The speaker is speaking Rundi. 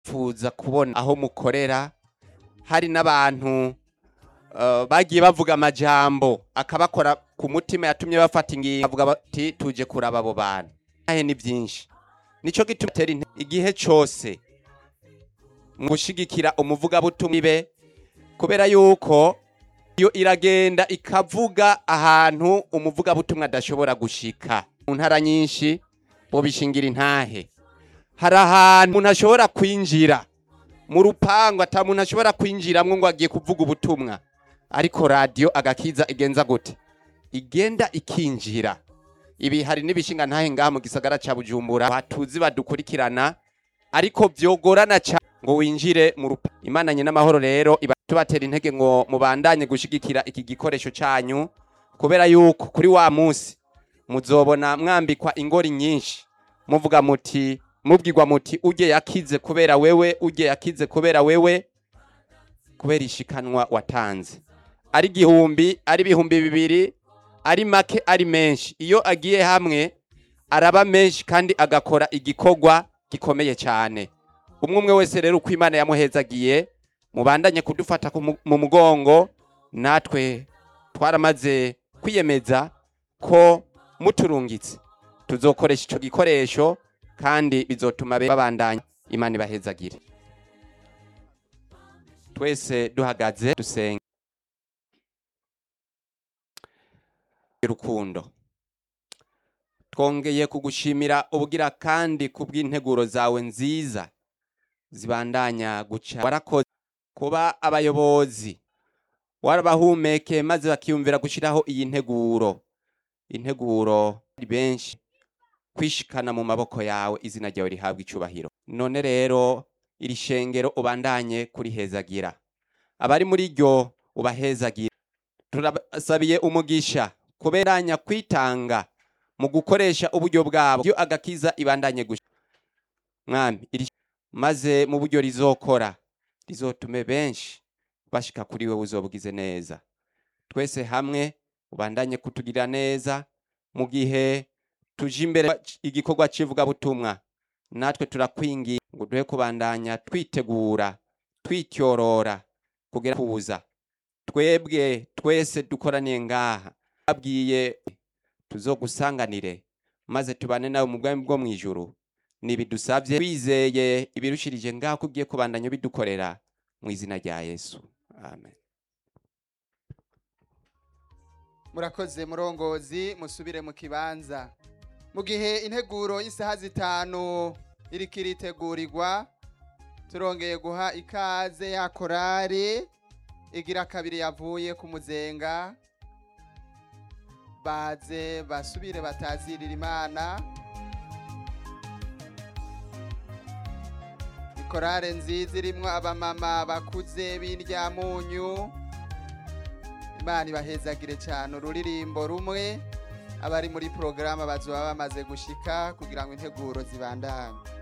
fuza kubona aho mukorera hari n'abantu eh, bagiye bavuga amajambo akabakora ku mutima yatumye bafata ingingo bavuga bati tuje kuraba abo bantu ahe ni byinshi nico gituma tera inte- igihe cose mu gushigikira umuvugabutumwa ibe kubera yuko iyo iragenda ikavuga ahantu umuvugabutumwa adashobora gushika mu ntara nyinshi bobishingira intahe hari ahantu umuntu ashobora kwinjira mu rupangu ata muntu ashobora kwinjiramwo ngo agiye kuvuga ubutumwa ariko radiyo agakiza igenza gute igenda ikinjira ibi hari n'ibishinga ntahe ngaha mu gisagara ca bujumbura batuzi badukurikirana ariko vyogorana cyane ngo winjire mu rupa imana nyina amahoro rero iba tubatera intege ngo mubandanye gushigikira iki gikoresho canyu kubera yuko kuri wa munsi muzobona mwambikwa ingori nyinshi muvuga muti mubwirwa muti uje yakize kubera wewe uje yakize kubera wewe kubera ishikanwa watanze ari igihumbi ari ibihumbi bibiri ari make ari menshi iyo agiye hamwe araba menshi kandi agakora igikorwa gikomeye cyane umwe umwe wese rero uko imana yamuhezagiye mubandanye kudufata ku mu- mu mugongo natwe twaramaze kwiyemeza ko muturungitse tuzokoresha icyo gikoresho kandi bizotuma be- babandanya imana ibahezagire twese duhagaze dusenga urukundo twongeye kugushimira ubugira kandi kubw'integuro zawe nziza zibandanya guca warakoze kuba abayobozi warabahumeke maze bakiyumvira gushyiraho iyi nteguro integuro ari benshi kwishikana mu maboko yawe izina ryawe rihabwa icubahiro none rero iri shengero ubandanye kurihezagira abari muri ryo ubahezagira turasabiye umugisha kuberanya kwitanga mu gukoresha uburyo bwabo iyo agakiza ibandanye gushya mwami iri maze mu buryo rizokora rizotume benshi bashika kuri wewe uzobugize neza twese hamwe ubandanye kutugirira neza mu gihe tuje imbere igikorwa cy'ivugabutumwa natwe turakwingiye ngo duhe kubandanya twitegura twityorora kugera kuza twebwe twese dukoraniye ngaha abwiye tuzogusanganire maze tubane nawe mu bwami bwo mu ijuru nibidusabye wizeye ibirushirije ngaho ko ugiye kubandanya bidukorera mu izina rya yesu amen murakoze murongozi musubire mu kibanza mu gihe integuro y'isaha zitanu iriko iritegurirwa turongeye guha ikaze ya korari igira kabiri yavuye ku muzenga baze basubire batazirira imana ikorare nziza irimwo abamama bakuze b'indyamunyu imana ibahezagire cyane ururirimbo rumwe abari muri porogaramu bazoba bamaze gushika kugira ngo integuro zibandanye